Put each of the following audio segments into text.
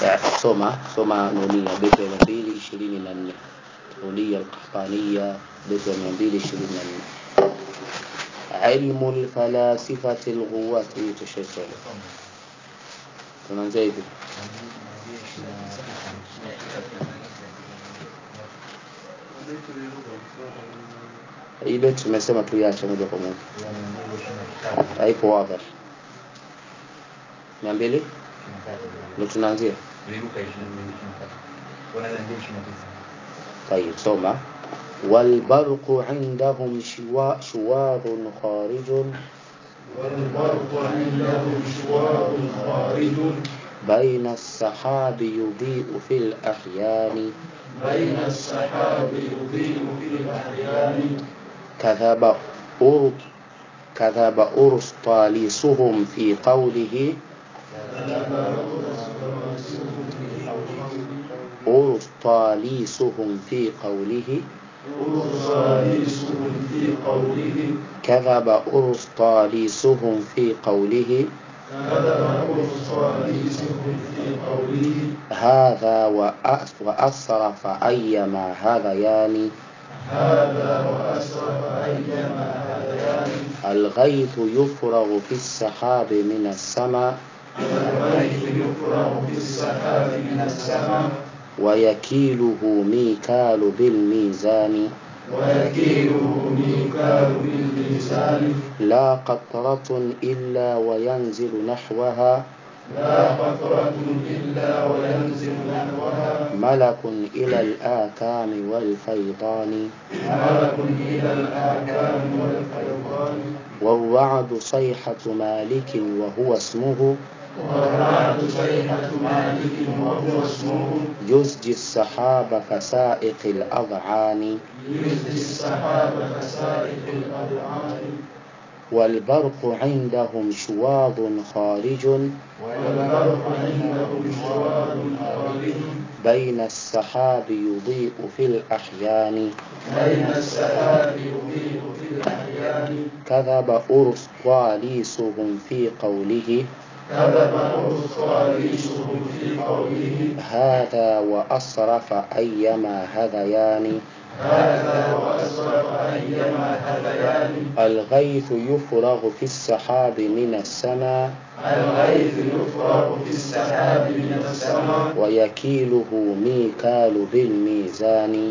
Ya, soma soma nunia beti ya mia mbili ishirini na nne nunia alqahtania beti ya mia mbili ishirini na nne ilmu lfalasifati lghuwati hii tushaisoma tunaanzia hivi hii beti tumesema tuiache moja kwa moja haipo wadha mia mbili ndo tunaanzia طيب سوما والبرق عندهم شوا شواظ خارج والبرق عندهم شوار خارج بين السحاب يضيء في الأحيان بين السحاب يضيء في الأحيان كذب أر كذب أرسطاليسهم في قوله أرسطاليسهم في قوله أرساليسهم في قوله كذب أرسطاليسهم في قوله كذب أرساليسهم في قوله هذا وأس- وأسرف أيما هذيان هذا وأسرف أيما هذيان الغيث يفرغ في السحاب من السماء الغيث يفرغ في السحاب من السماء ويكيله ميكال بالميزان ويكيله ميكال بالميزان لا قطرة إلا وينزل نحوها لا قطرة إلا وينزل نحوها ملك إلى الآكام والفيضان ملك إلى الآكام والفيضان والرعد صيحة مالك وهو اسمه والرعد صيحة مالك وهو اسمه يزجي السحاب كسائق الأضعان يزدي السحاب كسائق الأذعان والبرق عندهم شواظ خارج والبرق عندهم شوار خارج بين السحاب يضيء في الأحيان بين السحاب يضيء في الأحيان كذب أرسطاليسهم في قوله كذب أرسطاليسهم في قوله هذا وأصرف أيما هذيان هذا وأسرف أيما هذيان الغيث يفرغ في السحاب من السماء الغيث يفرغ في السحاب من السماء ويكيله ميكال بالميزان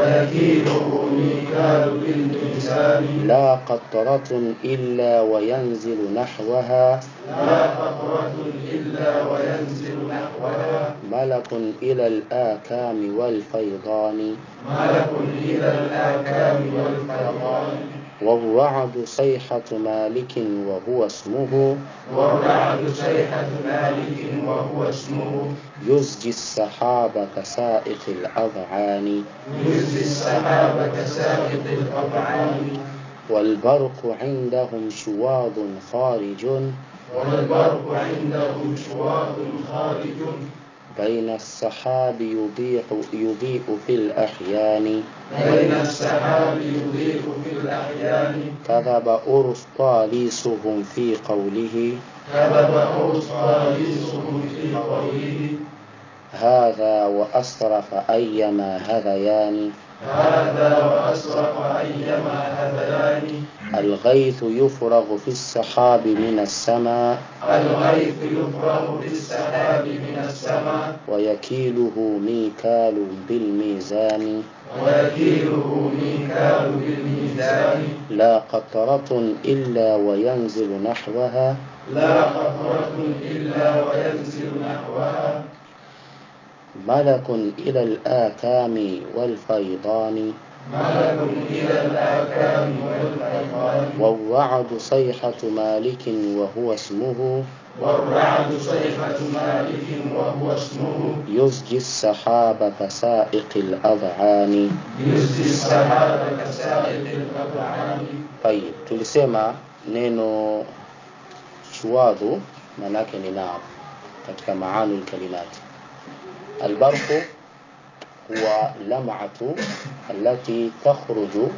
ويكيله ميكال بالميزان لا قطرة إلا وينزل نحوها لا قطرة إلا وينزل نحوها ملك إلى الآكام والفيضان ملك إلى الآكام والفيضان والرعد صيحة مالك وهو اسمه والرعد صيحة مالك وهو اسمه يزجي السحاب كسائق الأذعان يزي السحاب كسائق الأطعام والبرق عندهم شواظ خارج والبرق عندهم شواظ خارج بين السحاب يضيء يضيء في الأحيان بين السحاب يضيء في الأحيان كذب أرسطاليسهم في قوله كذب أرسطاليسهم في قوله هذا وأسرف أيما هذيان هذا وأسرق أيما هذيان الغيث يفرغ في السحاب من السماء الغيث يفرغ في السحاب من السماء ويكيله ميكال بالميزان ويكيله ميكال بالميزان لا قطرة إلا وينزل نحوها لا قطرة إلا وينزل نحوها ملك إلى الآكام والفيضان ملك إلى الآكام والفيضان والرعد صيحة مالك وهو اسمه والرعد صيحة مالك وهو اسمه يزجي السحاب كسائق الأذعان يزدي السحاب كسائق الأذعان طيب tulisema neno shuwadhu maanake ni nar katika maani lkalimati albarqu huwa lamatu allati takhruju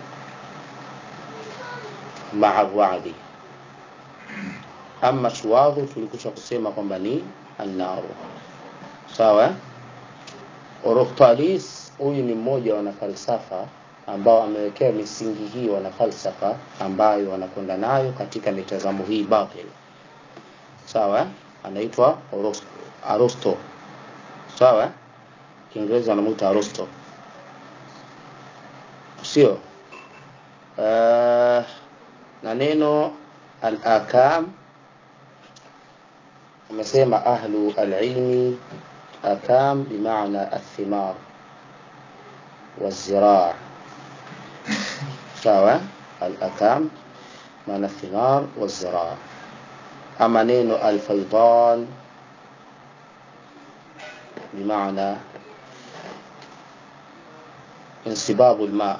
maa radi ama shuwadhu tulikusha kusema kwamba ni annaru sawa eh? Oroftalis huyu ni mmoja wa wanafalsafa ambao amewekea misingi hii wanafalsafa ambayo wanakwenda nayo katika mitazamo hii batil sawa eh? anaitwa Oros- Aristo sawa eh? Kiingereza anamuita Aristo sio uh, na neno al-akam amesema ahlu al-ilmi akam bimaana athimar والزراع sawa al-akam maana thimar والزراع ama neno al-faydan bimaana انصباب الماء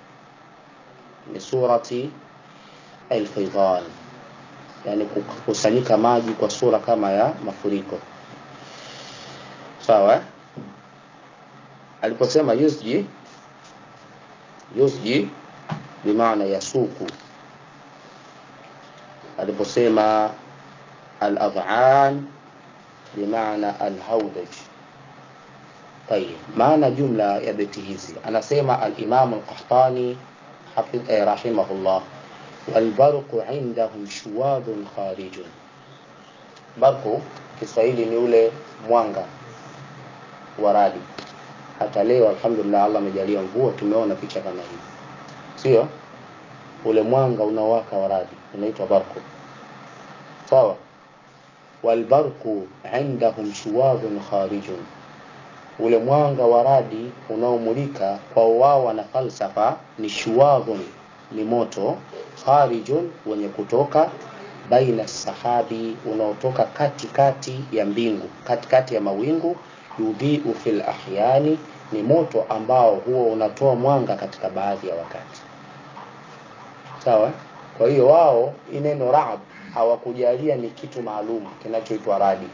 لصورة الفيضان yani kukusanyika maji kwa sura kama ya mafuriko sawa eh? aliposema yusji yusji bimaana yasuku aliposema al-adhan bimaana al-hawdaj طيب maana jumla ya beti hizi anasema al-Imam al-Qahtani hafidh eh, rahimahullah walbarqu indahum shuwadun kharijun barqu Kiswahili ni ule mwanga wa radi hata leo alhamdulillah Allah amejalia mvua tumeona picha kama hii sio ule mwanga unawaka wa radi unaitwa barqu sawa walbarqu indahum shuwadun kharijun ule mwanga wa radi unaomulika kwa wao na falsafa ni shuwadhun ni moto kharijun wenye kutoka baina sahabi unaotoka katikati ya mbingu katikati ya mawingu yudhiu fil ahyani ni moto ambao huo unatoa mwanga katika baadhi ya wakati sawa kwa hiyo wao hii neno raab hawakujalia ni kitu maalum kinachoitwa radi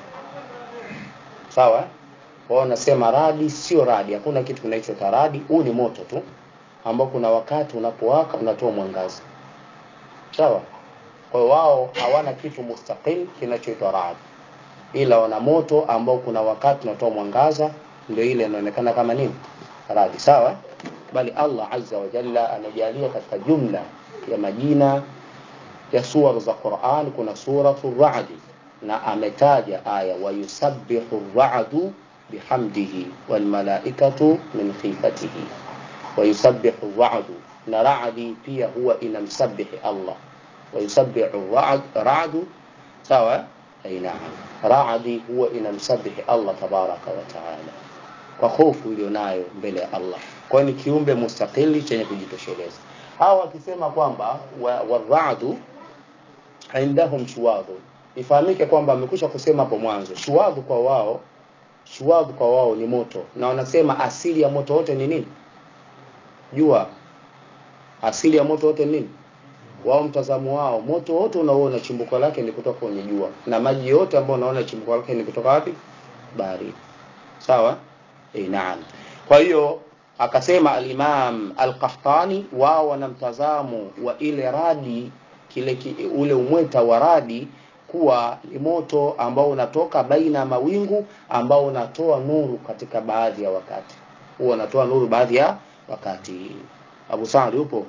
sawa wao nasema radi sio radi hakuna kitu kinachoitwa radi huu ni moto tu ambao kuna wakati unapowaka unatoa mwangaza sawa kwa hiyo wao hawana kitu mustaqil kinachoitwa radi ila wana moto ambao kuna wakati unatoa mwangaza ndio ile inaonekana kama nini radi sawa bali Allah azza wa jalla amejalia katika jumla ya majina ya sura za Qur'an kuna suratu Ra'd na ametaja aya wa yusabbihu ar-ra'du bihamdihi wal malaikatu min khifatihi wa yusabbihu ar-ra'du na ra'di pia huwa inamsabihi Allah wa yusabbihu ar-ra'd ra'du sawa ay na'am ra'di huwa inamsabihi Allah tabaraka wa ta'ala kwa hofu iliyonayo mbele ya Allah kwa ni kiumbe mustaqili chenye kujitosheleza hawa wakisema kwamba waradu wa indahum shuwadhu ifahamike kwamba amekwisha kusema hapo mwanzo shuwadhu kwa wao shuwadhu kwa wao ni moto na wanasema asili ya moto wote ni nini jua asili ya moto wote ni nini wao mtazamo wao moto wote unaoona chimbuko lake ni kutoka kwenye jua na maji yote ambayo unaona chimbuko lake ni kutoka wapi bahari sawa eh naam kwa hiyo akasema al-Imam al-Qahtani wao wana mtazamo wa ile radi kile ki, ule umweta wa radi kuwa ni moto ambao unatoka baina ya mawingu ambao unatoa nuru katika baadhi ya wakati huwa unatoa nuru baadhi ya wakati Abu Sa'd yupo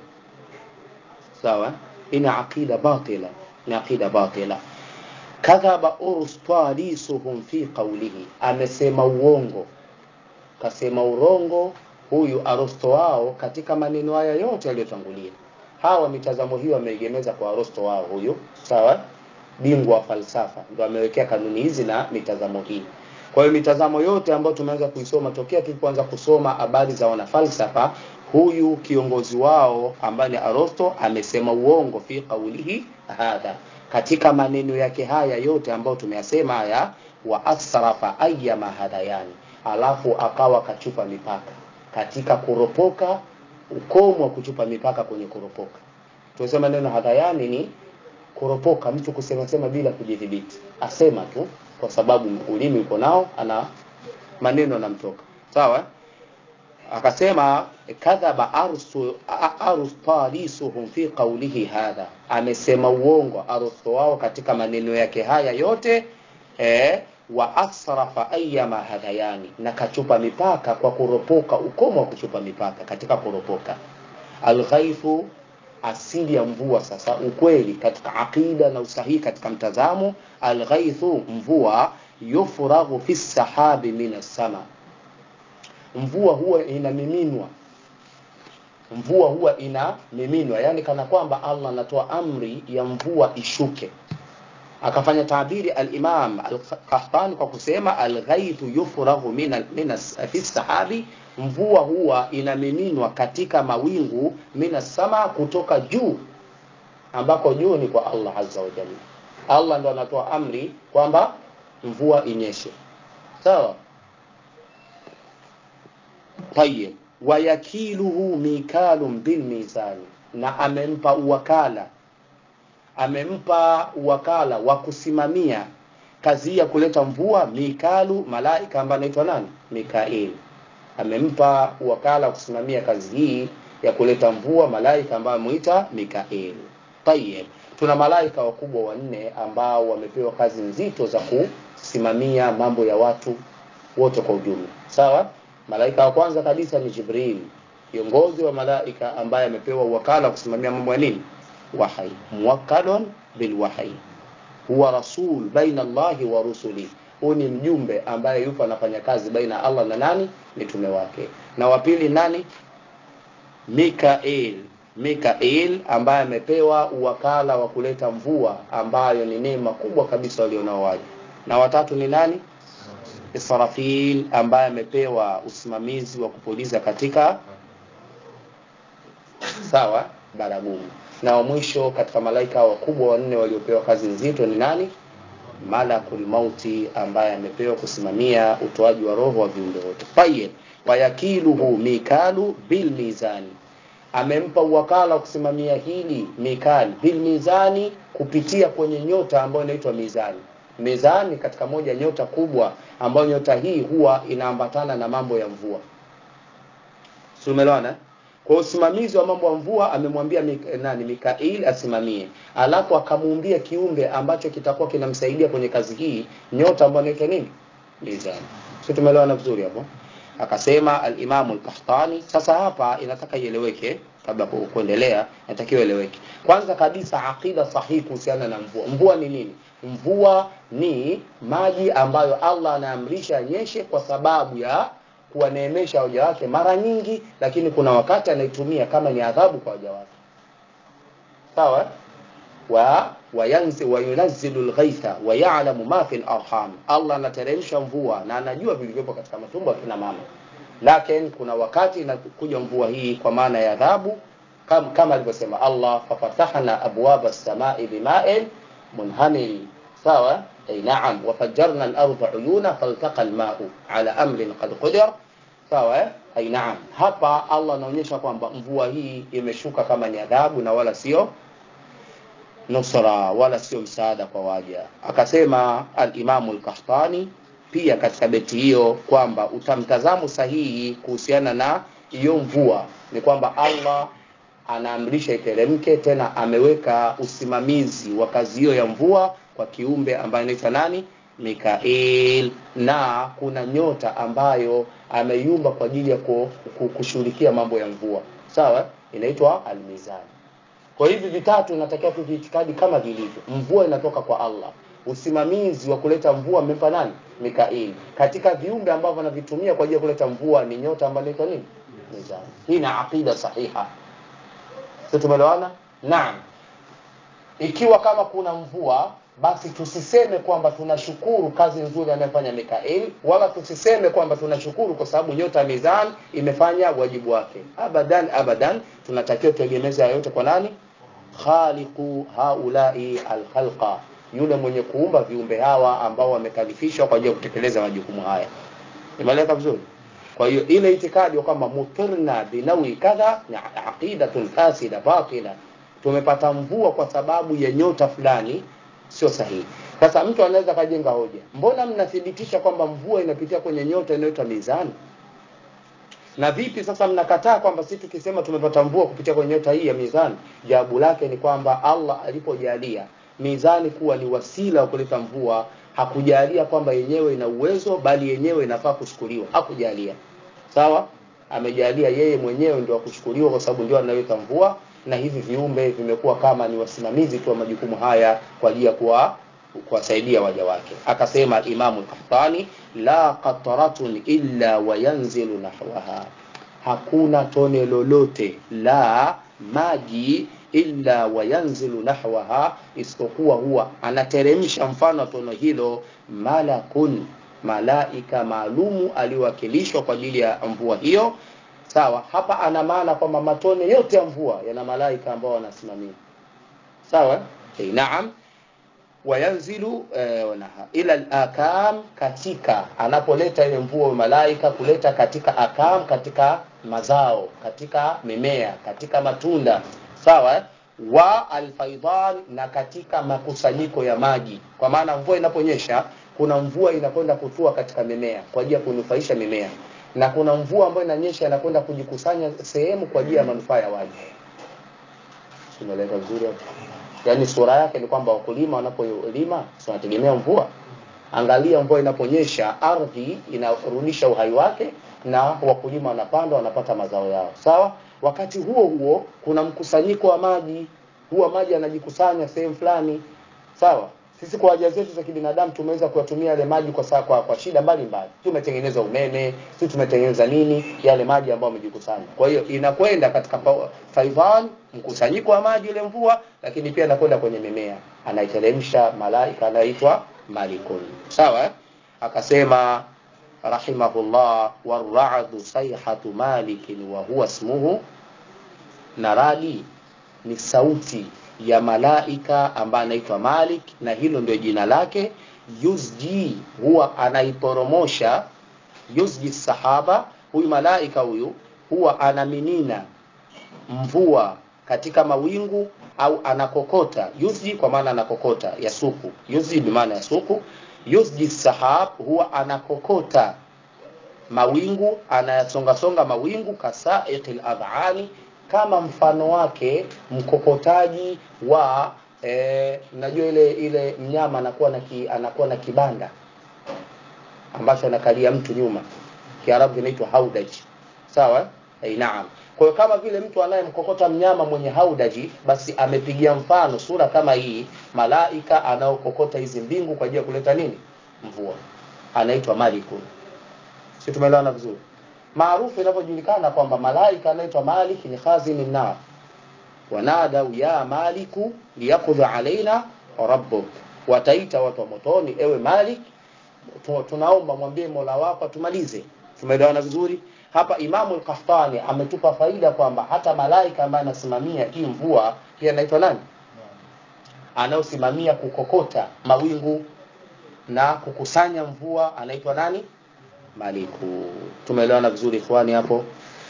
sawa ina aqida batila ni aqida batila kadhaba urstalisuhum fi qawlihi amesema uongo kasema urongo huyu Aristo wao katika maneno haya yote yaliyotangulia. Hawa mitazamo hiyo wameegemeza kwa Aristo wao huyu, sawa? Bingwa wa falsafa ndio amewekea kanuni hizi na mitazamo hii. Kwa hiyo mitazamo yote ambayo tumeanza kuisoma tokea tulipoanza kusoma habari za wanafalsafa, huyu kiongozi wao ambaye ni Aristo amesema uongo fi qawlihi hadha, katika maneno yake haya yote ambayo tumeyasema haya, wa asrafa ayyama hadayani, alafu akawa kachupa mipaka katika kuropoka ukomo wa kuchupa mipaka kwenye kuropoka tunasema neno hadayani ni kuropoka mtu kusema sema bila kujidhibiti asema tu kwa sababu ulimi uko nao ana maneno anamtoka sawa akasema kadhaba arsu arstalisuhum fi qawlihi hadha amesema uongo arsu wao katika maneno yake haya yote eh wa asrafa ayyama hadhayani na kachupa mipaka kwa kuropoka ukomo wa kuchupa mipaka katika kuropoka alghaifu asili ya mvua sasa ukweli katika aqida na usahihi katika mtazamo alghaithu mvua yufraghu fi sahabi min sama mvua huwa inamiminwa mvua huwa inamiminwa yani kana kwamba Allah anatoa amri ya mvua ishuke akafanya tabiri al-Imam al-Qahtani kwa kusema al-ghaithu yufraghu min min fi sahabi mvua huwa inamiminwa katika mawingu mina sama kutoka juu ambako juu ni kwa Allah azza wa jalla Allah ndo anatoa amri kwamba mvua inyeshe sawa tayeb wayakiluhu mikalun bil mizani na amempa uwakala amempa uwakala wa kusimamia kazi ya kuleta mvua mikalu malaika ambaye anaitwa nani mikail amempa wakala kusimamia kazi hii ya kuleta mvua malaika ambaye amuita mikail tayeb tuna malaika wakubwa wanne ambao wamepewa kazi nzito za kusimamia mambo ya watu wote kwa ujumla sawa malaika wa kwanza kabisa ni jibril kiongozi wa malaika ambaye amepewa wakala kusimamia mambo ya nini wahyi muwakkalun bilwahyi huwa rasul baina Allahi wa rusuli huyu ni mjumbe ambaye yupo anafanya kazi baina Allah na nani mitume wake na wa pili nani Mikael Mikael ambaye amepewa uwakala wa kuleta mvua ambayo ni neema kubwa kabisa walionao waje na watatu ni nani Israfil ambaye amepewa usimamizi wa kupuliza katika sawa baragumu na wa mwisho katika malaika wakubwa wanne waliopewa kazi nzito ni nani malakul mauti ambaye amepewa kusimamia utoaji wa roho wa viumbe wote tayeb wayakiluhu mikalu bil mizani amempa uwakala wa kusimamia hili mikal bil mizani kupitia kwenye nyota ambayo inaitwa mizani mizani katika moja nyota kubwa ambayo nyota hii huwa inaambatana na mambo ya mvua Sumelwana kwa usimamizi wa mambo ya mvua amemwambia Mik, nani Mikail asimamie alafu akamuumbia kiumbe ambacho kitakuwa kinamsaidia kwenye kazi hii nyota ambayo inaitwa nini mizani sio tumeelewana vizuri hapo akasema al-Imam al-Qahtani sasa hapa inataka ieleweke kabla kuendelea inatakiwa ieleweke kwanza kabisa aqida sahihi kuhusiana na mvua mvua ni nini mvua ni maji ambayo Allah anaamrisha yanyeshe kwa sababu ya kuwaneemesha waja wake mara nyingi lakini kuna wakati anaitumia kama ni adhabu kwa waja wake sawa wa wayanzi wa yunazzilu alghaitha wa ya'lamu ma fil arham Allah anateremsha mvua na anajua vilivyopo katika matumbo ya kina mama lakini kuna wakati inakuja mvua hii kwa maana ya adhabu kama, kama alivyosema Allah fafatahna abwaba as-samai bima'in munhamil sawa ay na'am wa fajjarna al-ardha uyuna faltaqa al-ma'u ala amrin qad qadar sawa ay na'am hapa Allah anaonyesha kwamba mvua hii imeshuka kama ni adhabu na wala sio nusra wala sio msaada kwa waja akasema al-Imamu al-Qahtani pia katika beti hiyo kwamba utamtazamo sahihi kuhusiana na hiyo mvua ni kwamba Allah anaamrisha iteremke tena ameweka usimamizi wa kazi hiyo ya mvua kwa kiumbe ambaye anaitwa nani Mikael na kuna nyota ambayo ameiumba kwa ajili ya kushughulikia mambo ya mvua sawa inaitwa almizani kwa hivi vitatu natakiwa tuviitikadi kama vilivyo mvua inatoka kwa Allah usimamizi wa kuleta mvua amempa nani Mikaeli katika viumbe ambavyo anavitumia kwa ajili ya kuleta mvua ni nyota ambayo inaitwa nini mizani hii na aqida sahiha sio tumeelewana naam ikiwa kama kuna mvua basi tusiseme kwamba tunashukuru kazi nzuri anayofanya Mikaeli wala tusiseme kwamba tunashukuru kwa sababu nyota ya mizani imefanya wajibu wake abadan abadan tunatakiwa tuegemeze yote kwa nani khaliqu haulai alkhalqa yule mwenye kuumba viumbe hawa ambao wamekalifishwa kwa ajili ya kutekeleza majukumu haya imeleka vizuri kwa hiyo ile itikadi kwamba mutirna binawi kadha ni aqidatun fasida batila tumepata mvua kwa sababu ya nyota fulani sio sahihi sasa mtu anaweza kajenga hoja mbona mnathibitisha kwamba mvua inapitia kwenye nyota inayoitwa mizani na vipi sasa mnakataa kwamba sisi tukisema tumepata mvua kupitia kwenye nyota hii ya mizani jawabu lake ni kwamba Allah alipojalia mizani kuwa ni wasila wa kuleta mvua hakujalia kwamba yenyewe ina uwezo bali yenyewe inafaa kuchukuliwa hakujalia sawa amejalia yeye mwenyewe ndio akuchukuliwa kwa sababu ndio anaweka mvua na hivi viumbe vimekuwa kama ni wasimamizi tu wa majukumu haya kwa ajili ya kuwa kuwasaidia waja wake akasema imamu al-Qahtani la qatratun illa wayanzilu nahwaha hakuna tone lolote la maji illa wayanzilu nahwaha isipokuwa huwa anateremsha mfano wa tone hilo malakun malaika maalumu aliowakilishwa kwa ajili ya mvua hiyo sawa hapa ana maana kwamba matone yote ya mvua yana malaika ambao wanasimamia sawa hey, naam wayanzilu eh, wanaha, ila al-akam katika anapoleta ile mvua malaika kuleta katika akam katika mazao katika mimea katika matunda sawa eh? wa alfaidan na katika makusanyiko ya maji kwa maana mvua inaponyesha kuna mvua inakwenda kutua katika mimea kwa ajili ya kunufaisha mimea na kuna mvua ambayo inanyesha inakwenda kujikusanya sehemu kwa ajili ya manufaa ya waji tumeeleza vizuri hapo yaani sura yake ni kwamba wakulima wanapolima wanategemea mvua angalia mvua inaponyesha ardhi inarudisha uhai wake na wakulima wanapanda wanapata mazao yao sawa wakati huo huo kuna mkusanyiko wa maji huwa maji yanajikusanya sehemu fulani sawa sisi kwa haja zetu za kibinadamu tumeweza kuyatumia yale maji kwa, saa, kwa, kwa shida mbalimbali tumetengeneza umeme sisi tumetengeneza nini yale maji ambayo yamejikusanya kwa hiyo inakwenda katika faidan mkusanyiko wa maji ile mvua lakini pia inakwenda kwenye mimea anaiteremsha malaika anaitwa malikun sawa akasema rahimahullah warra'du sayhatu malikin wa huwa ismuhu na radi ni sauti ya malaika ambaye anaitwa Malik na hilo ndio jina lake yuzji huwa anaiporomosha yuzji sahaba huyu malaika huyu huwa anaminina mvua katika mawingu au anakokota yuzji kwa maana anakokota ya suku yuzji bi maana ya suku yuzji sahab huwa anakokota mawingu anayasonga songa mawingu kasaiqil adhani kama mfano wake mkokotaji wa eh, najua ile ile mnyama anakuwa na ki, anakuwa na kibanda ambacho anakalia mtu nyuma kiarabu kinaitwa haudaji sawa eh, naam kwa hiyo kama vile mtu anayemkokota mnyama mwenye haudaji basi amepigia mfano sura kama hii malaika anaokokota hizi mbingu kwa ajili ya kuleta nini mvua anaitwa malikun si tumeelewana vizuri maarufu inavyojulikana kwamba malaika anaitwa Malik ni khazini nar wanadau ya maliku liyakudha alaina rabbuk wataita watu wa motoni ewe Malik tunaomba mwambie Mola wako tumalize tumeelewana vizuri hapa Imamu al-Qahtani ametupa faida kwamba hata malaika ambaye anasimamia hii mvua pia anaitwa nani anaosimamia kukokota mawingu na kukusanya mvua anaitwa nani maliku tumeelewana vizuri ikhwani hapo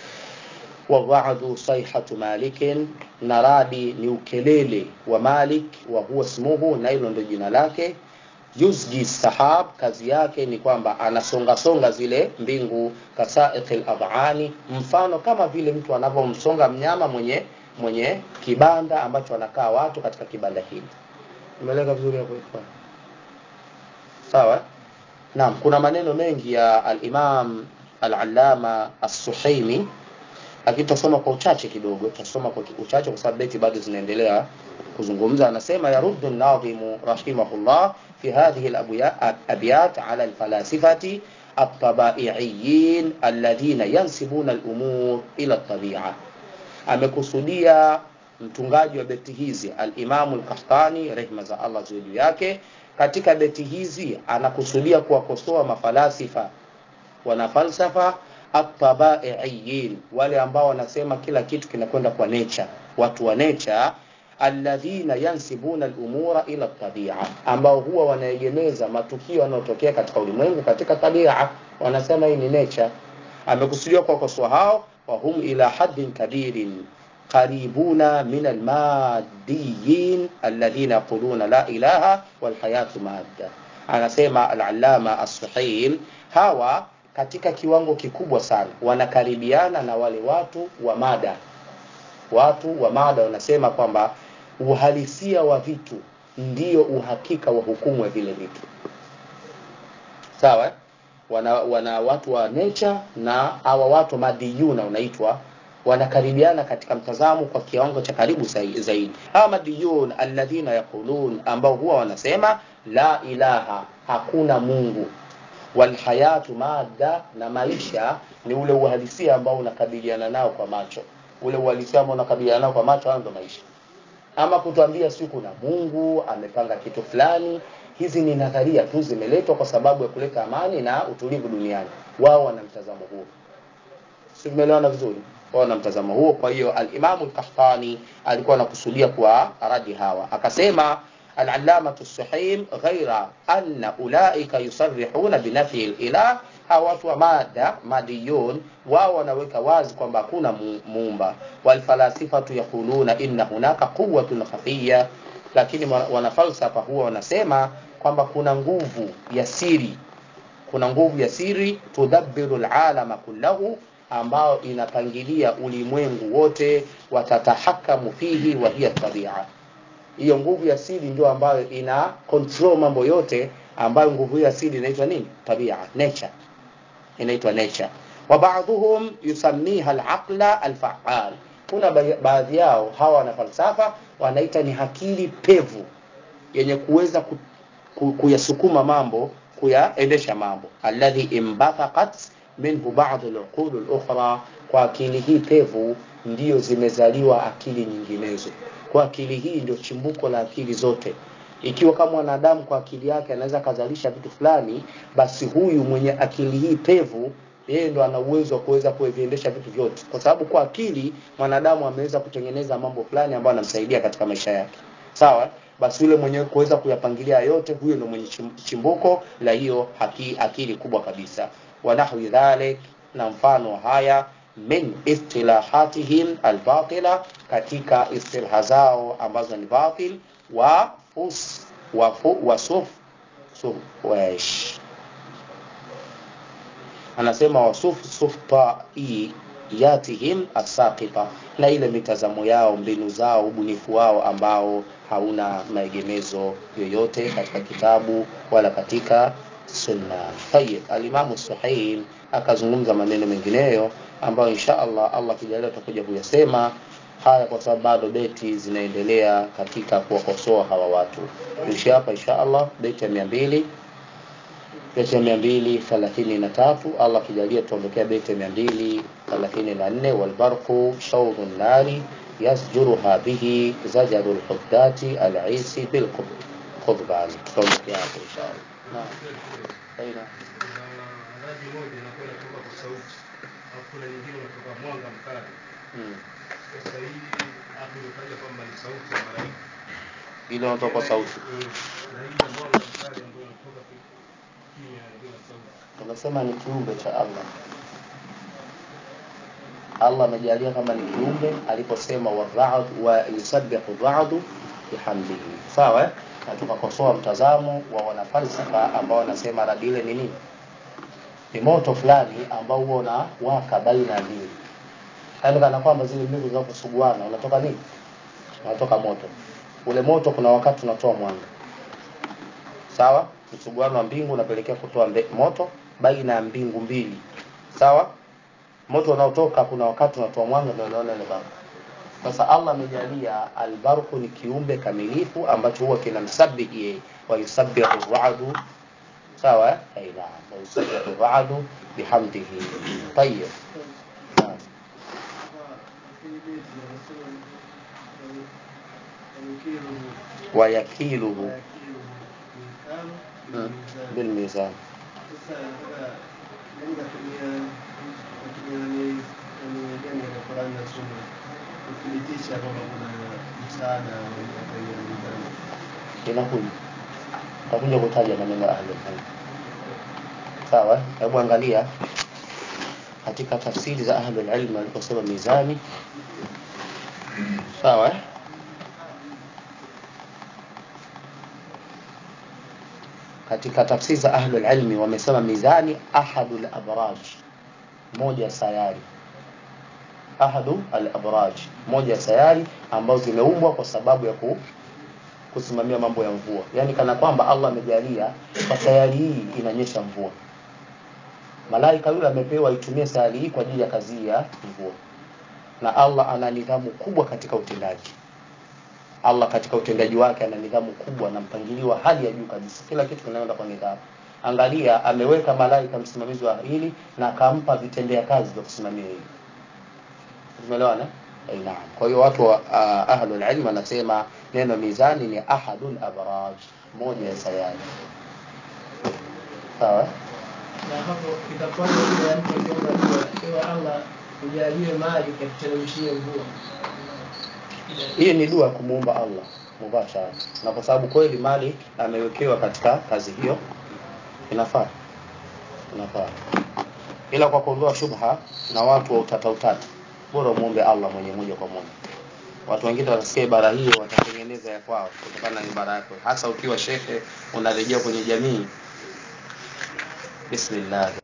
wadha'du sayhatu malikin na radi ni ukelele wa malik wa huwa ismuhu na hilo ndio jina lake yuzji sahab kazi yake ni kwamba anasonga songa zile mbingu kasaiqil adhani mfano kama vile mtu anavyomsonga mnyama mwenye mwenye kibanda ambacho anakaa watu katika kibanda hili umeeleka vizuri hapo ikhwani sawa Naam, kuna maneno mengi ya al-Imam al-Allama as-Suhaimi lakini tutasoma kwa uchache kidogo, tutasoma kwa uchache kwa sababu beti bado zinaendelea kuzungumza. Anasema yaruddu an-nadhimu rahimahullah fi hadhihi al-abyat ala al-falasifati at-tabai'iyyin alladhina yansibuna al-umur ila at-tabi'a. Amekusudia mtungaji wa beti hizi al-Imam al-Qahtani rehma za Allah juu yake katika beti hizi anakusudia kuwakosoa mafalasifa wana falsafa at-tabai'iyyin wale ambao wanasema kila kitu kinakwenda kwa nature watu wa nature alladhina yansibuna al-umura ila tabia ambao huwa wanaegemeza matukio yanayotokea katika ulimwengu katika tabia wanasema hii ni nature amekusudia kuwakosoa hao wa hum ila haddin kabirin qaribuna min almadiyin alladhina yaquluna la ilaha walhayatu madda anasema al-allama as-suhail hawa katika kiwango kikubwa sana wanakaribiana na wale watu wa mada watu wa mada wanasema kwamba uhalisia wa vitu ndio uhakika wa hukumu ya vile vitu sawa eh? wana, wana watu wa nature na hawa watu madiyuna unaitwa wanakaribiana katika mtazamo kwa kiwango cha karibu zai- zaidi hawa madiyun alladhina yaqulun ambao huwa wanasema la ilaha hakuna mungu walhayatu madda na maisha ni ule uhalisia ambao unakabiliana nao kwa macho ule uhalisia ambao unakabiliana nao kwa macho hayo ndo maisha ama kutuambia si kuna mungu amepanga kitu fulani hizi ni nadharia tu zimeletwa kwa sababu ya kuleta amani na utulivu duniani wao wana mtazamo huo si tumeelewana vizuri wao na mtazamo huo kwa hiyo alimamu lkahtani alikuwa anakusudia kwa radi hawa akasema العلامة السحيم غير أن أولئك يصرحون بنفي الإله hawa watu wa mada madiyun wao wanaweka wazi kwamba hakuna mu- muumba walfalasifatu yaquluna inna hunaka quwatun khafiya lakini wana- wanafalsafa huwa wanasema kwamba kuna nguvu ya siri kuna nguvu ya siri tudabbiru lalama kullahu ambayo inapangilia ulimwengu wote watatahakamu fihi wa hiya tabia hiyo nguvu ya siri ndio ambayo ina control mambo yote ambayo nguvu hiyo ya siri inaitwa nini tabia nature inaitwa nature wa ba'dhum yusammiha al-aqla al-fa'al kuna ba- baadhi yao hawa wana falsafa wanaita ni akili pevu yenye kuweza ku, ku, kuyasukuma mambo kuyaendesha mambo alladhi imbathaqat minhu ba'd al-uqul al-ukhra kwa akili hii pevu ndio zimezaliwa akili nyinginezo kwa akili hii ndio chimbuko la akili zote ikiwa kama mwanadamu kwa akili yake anaweza akazalisha vitu fulani basi huyu mwenye akili hii pevu yeye ndo ana uwezo wa kuweza kuviendesha vitu vyote kwa sababu kwa akili mwanadamu ameweza kutengeneza mambo fulani ambayo anamsaidia katika maisha yake sawa basi yule mwenye kuweza kuyapangilia yote huyo ndo mwenye chim- chimbuko la hiyo haki, akili kubwa kabisa wa nahwi dhalik na mfano haya min istilahatihim albatila katika istilha zao ambazo ni batil wa fus wa, fu, wa suf, suf wesh anasema wasuf suftaiyatihim asaqita na ile mitazamo yao mbinu zao ubunifu wao ambao hauna maegemezo yoyote katika kitabu wala katika sunna tayib alimamu suhail akazungumza maneno mengineyo ambayo insha allah allah kijalia tutakuja kuyasema haya kwa sababu bado beti zinaendelea katika kuwakosoa hawa watu tuishi hapa insha allah beti ya mia mbili beti ya mia mbili thelathini na tatu allah akijalia tuondokea beti ya mia mbili thelathini na nne walbarqu shaudhu nnari yasjuruha bihi zajaru lhudati alisi bilqudbani tutaondokea hapo inshallah naam aina rangi moja inakuwa inatoka kwa sauti alafu kuna nyingine unatoka mwanga mkali mm. sasa hii hapo imetaja kwamba ni sauti ya malaika ile unatoka kwa sauti Mm. na hii ya mwanga mkali ambayo inatoka ki- kimya bila sauti tunasema ni kiumbe cha allah allah amejalia kama ni kiumbe aliposema warad wa yusabbihu radu bihamdihi sawa eh? na tukakosoa mtazamo wa wanafalsafa ambao wanasema radi ile ni nini ni moto fulani ambao huwa unawaka baina ya mbili yaani kana kwamba zile mbingu zinaposuguana unatoka nini unatoka moto ule moto kuna wakati unatoa mwanga sawa msuguano wa mbingu unapelekea kutoa mbe, moto baina ya mbingu mbili sawa moto unaotoka kuna wakati unatoa mwanga ndio unaona ile barku sasa allah amejalia albarku ni kiumbe kamilifu ambacho huwa kinamsabihi yeye wa yusabbihu radu sawa eh? Ai, naam wa yusabbihu radu bihamdihi tayib naam wayakiluhu mm, bilmizan kuthibitisha kwamba kuna msaada wa kuangalia mizani. inakuja takuja kutaja maneno ya ahlul ilm sawa eh? hebu angalia katika tafsiri za ahlul ilm waliposema mizani sawa eh? katika tafsiri za ahlul ilmi wamesema mizani ahadu al-abraj moja ya sayari ahadu al-abraj moja ya sayari ambazo zimeumbwa kwa sababu ya ku kusimamia mambo ya mvua yaani kana kwamba allah amejalia kwa sayari hii inanyesha mvua malaika yule amepewa itumie sayari hii kwa ajili ya kazi ya mvua na allah ana nidhamu kubwa katika utendaji allah katika utendaji wake ana nidhamu kubwa na mpangilio wa hali ya juu kabisa kila kitu kinaenda kwa nidhamu angalia ameweka malaika msimamizi wa hili na akampa vitendea kazi vya kusimamia hili tumeelewana Eh, naam kwa hiyo watu wa uh, ahlul ilm wanasema neno mizani ni ahadul abraj moja ya sayari sawa na hapo itakuwaje ile mtu akiomba dua ewe Allah ujalie mali katuteremshie mvua hii ni dua ya kumuomba allah mubashara na kwa sababu kweli mali amewekewa katika kazi hiyo inafaa inafaa ila kwa kuondoa shubha na watu wa utata utata bora umwombe allah mwenye moja kwa moja watu wengine watasikia ibara hiyo watatengeneza ya kwao kutokana na ibara yako hasa ukiwa shekhe unarejea kwenye jamii bismillah